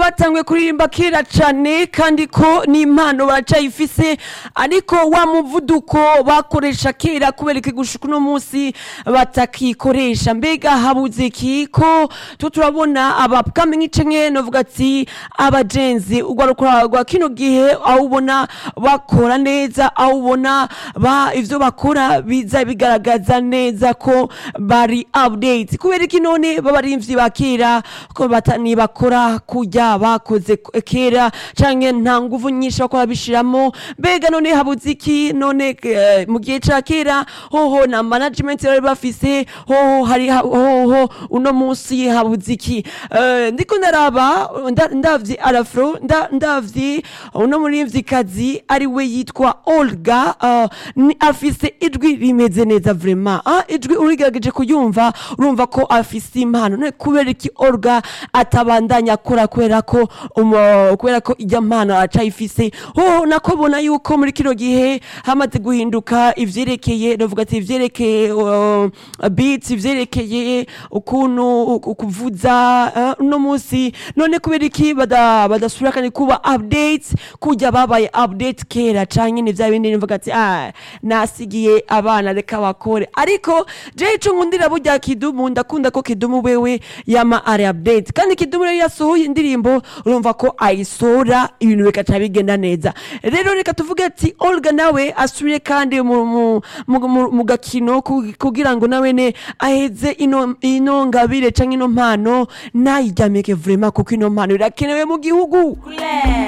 batanguye kuririmba kera cane kandi ko n'impano baracayifise ariko wa muvuduko bakoresha kera kubera iki gushika uno munsi batakikoresha mbega habuze iki ko tu turabona abapkamiye canke novuga ati abajenzi urwaruka rwa kino gihe aho ubona bakora neza aho ubona ba ivyo bakora biza bigaragaza neza ko bari update kubera iki none babarimvyi ba kera ko batani bakora kurya bakoze kera canke nta nguvu nyinshi bakora bishiramo mbega none habuze iki none eh, mu gihe ca kera hoho na management bari bafise hoho hari hoho uno munsi habuze iki Eh, ndiko ndaraba nda- ndavye arafro nda- ndavye uno murimvyikazi ari we yitwa Olga eh, ni afise ijwi rimeze neza vraiment ah ijwi urigerageje kuyumva urumva ko afise impano none kubera iki Olga atabandanya akora kubera ko umo- kubera ko ijya mpano acayifise ho nako bona yuko muri kino gihe hamaze guhinduka ivyerekeye novuga ati ivyerekeye uh, beats ivyerekeye ukuntu ku- kuvuza eh, uno munsi none kubera iki bada- badasubira kandi kuba updates kujya babaye update kera canke ni vya bindi nivuga ati ah nasigiye abana reka bakore ariko je ico nkundira burya kidumu ndakunda ko kidumu wewe yama ari update kandi kidumu rero yasohoye indirimbo urumva ko ayisora ibintu bikaca bigenda neza rero reka tuvuge ati Olga nawe asubire kandi mu, mu, mu, mu, mu gakino ku- kugira ngo nawe ne aheze ino, ino ngabire canke ino mpano nayiryamike vraiment kuko ino mpano irakenewe mu gihugu Yeah.